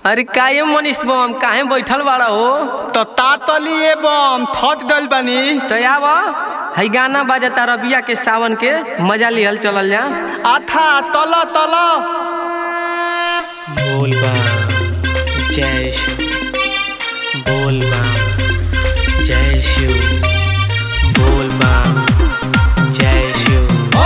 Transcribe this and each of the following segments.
अरे काहे मनीष बम काहे बैठल बाड़ा हो तो तातली एवं थत गइल बानी तो आव हई गाना बाजता रबिया के सावन के मजा लिहल चलल जा आथा तल तल बोल जय शिव बोल जय शिव बोल जय शिव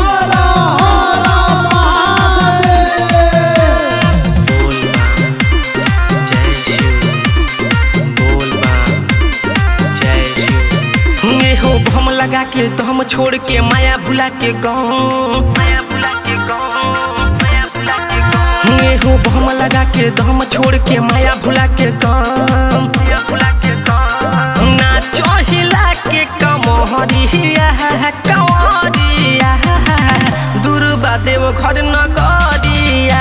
बोल जय शिव बोल जय शिव ये हो भम लगा के तो हम छोड़ के माया भुला के गाँव माया भुला के गाँव माया भुला के गाँव ये हो भम लगा के तो हम छोड़ के माया भुला के गाँव माया भुला के गाँव नाचो हिला के कमहरिया कंवरिया दुर्बा देव घर न गरिया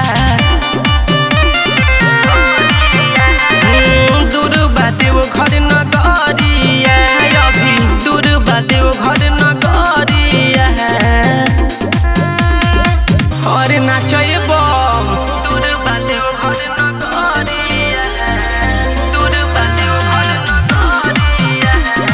दूर बादेव घर न गरिया अभी दूर बादेव घर न गरिया अरे नाचय बम दूर बादेव घर न गरिया दूर बादेव घर न गरिया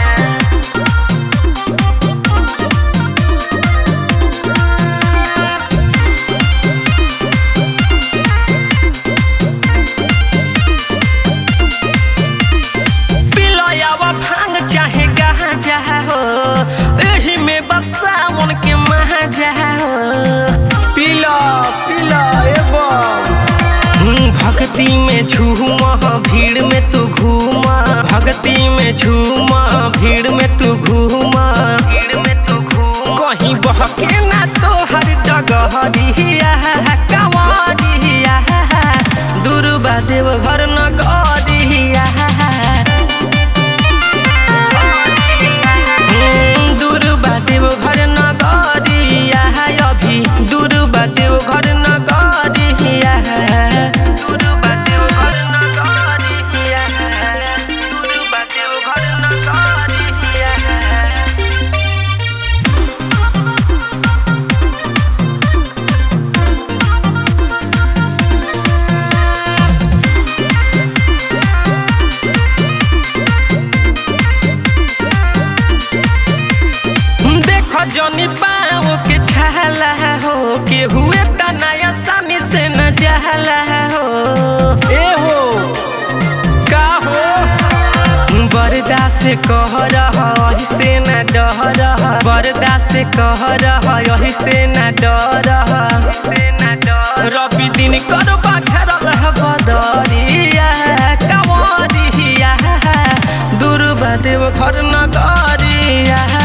पिलयावा भांग चाहे गांजा हो एही में बस सावन के महाजा हो पीला पीला एवं हम्म, भक्ति में झूमा भीड़ में तू घूमा भक्ति में झूमा भीड़ में तू घूमा भीड़ में तू घूमा कहीं बहके ना तो हर डगहरिया कंवरिया दुर्बा देव घर न गरिया दूर बादेव घर न गरिया अभी दूर बादेव घर न गरिया दूर बादेव घर न गरिया दूर बादेव घर न गरिया देख जनी पाओ के छाला हो के हुए त नया सामी से न जहला हो ए हो का हो बरदा से कह रहा यही से न डह रहा बरदा से कह रहा यही से न डर रवि दिन कर बाखर रह बदरिया कंवरिया दुर्बा देव घर न गरिया